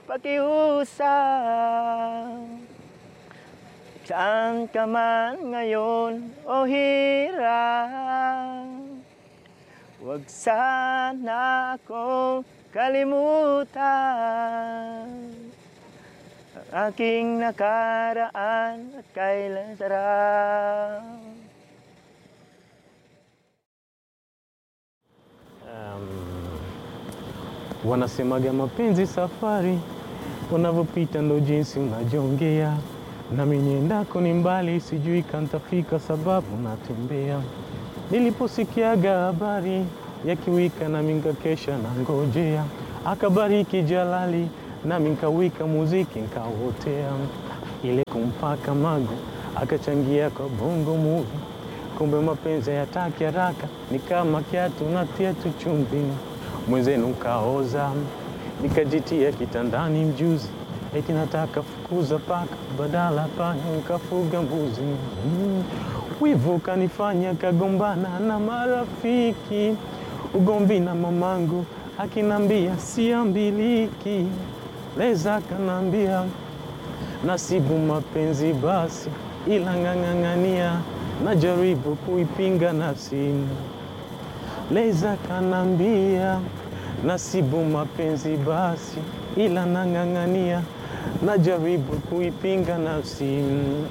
pakiusap Saan ka man ngayon o hirap Huwag sana akong kalimutan Ang aking nakaraan at kailan sarap Wanasemaga mapenzi safari, unavyopita ndo jinsi unajongea. Nami niendako ni mbali, sijui kantafika sababu natembea. Niliposikiaga habari ya kiwika, nami nkakesha na ngojea. Akabariki Jalali, nami nkawika muziki nkawotea. Ile kumpaka mago, akachangia kwa bongo movie. Kumbe mapenzi hayataki haraka, ni kama kiatu natia tu chumvi mwenzenu kaoza, nikajitia kitandani mjuzi, eti nataka fukuza paka, badala panya nikafuga mbuzi. Mm. Wivu kanifanya kagombana na marafiki, ugomvi na mamangu akinambia siambiliki, leza kanambia nasibu mapenzi basi, ila ng'ang'ang'ania, najaribu kuipinga nafsi Leza kanambia nasibu mapenzi basi, ila nang'ang'ania, najaribu kuipinga nafsi. Mm.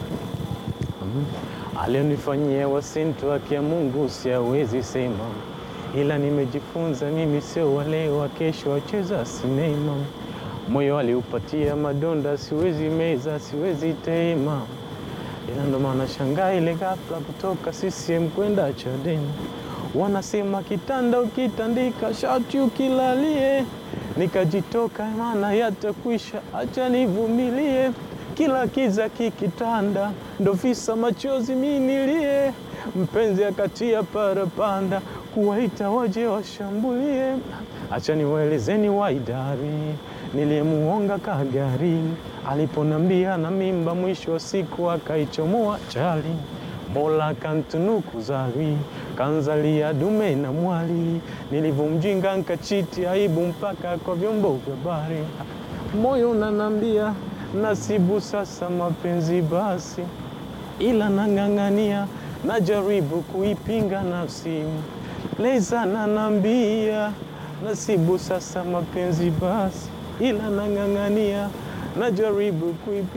Alionifanyia wasintu haki ya Mungu siawezi sema, ila nimejifunza mimi sio wale wa kesho wacheza sinema. Moyo aliupatia madonda, siwezi meza, siwezi tema, ila ndo maana shangaa ile ghafla kutoka CCM kwenda Chadema. Wanasema kitanda ukitandika shati ukilalie, nikajitoka maana yatakwisha, acha nivumilie. Kila kiza kikitanda, ndo visa machozi minilie. Mpenzi akatia parapanda, kuwaita waje washambulie. Acha niwaelezeni waidari, niliyemuonga kagari, aliponambia na mimba, mwisho wa siku akaichomoa chali. Mola kantunuku zawi kanzalia dume na mwali, nilivyomjinga nkachiti aibu mpaka kwa vyombo vya habari. Moyo unanambia nasibu sasa mapenzi basi, ila nang'ang'ania, najaribu kuipinga nafsi. Leza nanambia nasibu sasa mapenzi basi, ila nang'ang'ania, najaribu kuipinga